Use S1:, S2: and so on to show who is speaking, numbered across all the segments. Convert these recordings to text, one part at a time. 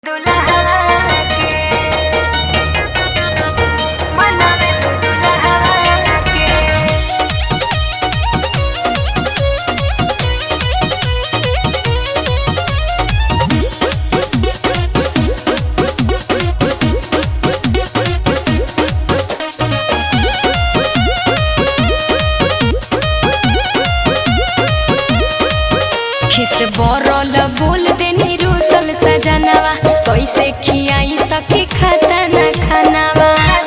S1: खिस बरल बोल देनी रूसल सजनवा कैसे खियाई सखी खाता ना खानावा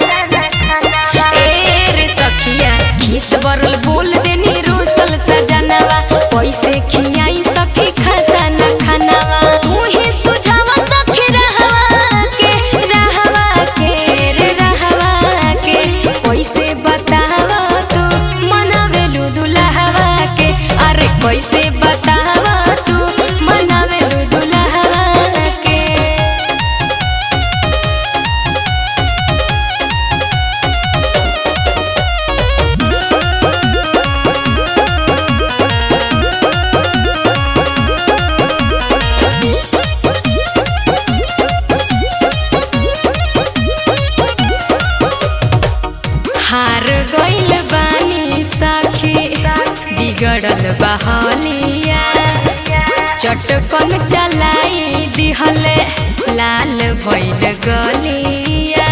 S1: ए रे सखिया खिस बरल बोल देनी रूसल सजनवा कैसे खियाई सखी खाता ना खानावा तू ही सुझावा सखी रहवा के रहवा के रे रहवा के कैसे बतावा तू मनावेलू दुल्हवा के अरे कैसे बतावा तू मनावेलू दुल्हवा के हार गइल बानी साखी बिगड़ल बहलिया चटकन चलाई दिहले लाल भइल गलिया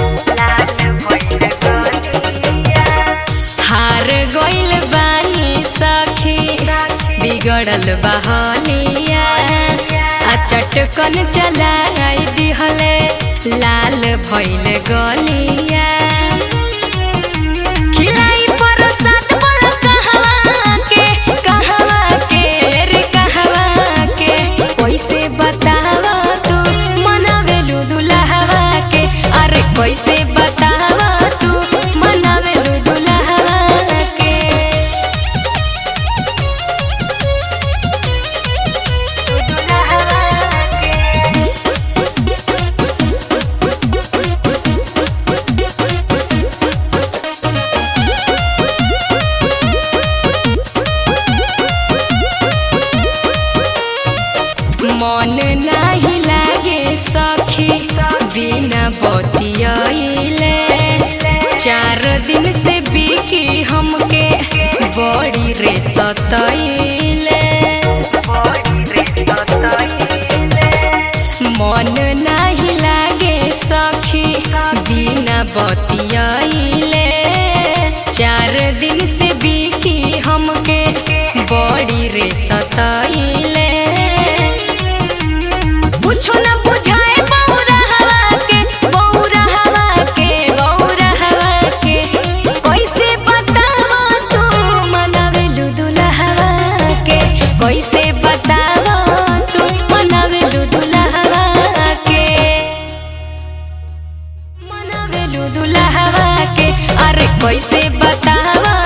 S1: हार गइल बानी सखी बिगड़ल बहलिया आ चटकन चलाई दिहले लाल भइल गलिया खिलाई प्रसाद बोल कहवा के कहवा के रे कहवा के कैसे बतावा तू मनावेलू दुल्हवा के अरे कैसे बतावा तू मनावेलू दुल्हवा के मन नाही लागे सखी बिना बतियाइले चार दिन से बिकी हमके बड़ी रे सतैले मन नाही लागे सखी बिना बतियाइले चार दिन से बिकी हमके बड़ी रे सतैले कुछो न बुझाए बौरा हवा के बौरा हवा के बौरा हवा के कैसे बतावा तू मनावेलू दुल्हवा के कैसे बतावा तू मनावेलू दुल्हवा के मनावेलू दुल्हवा के अरे कैसे बतावा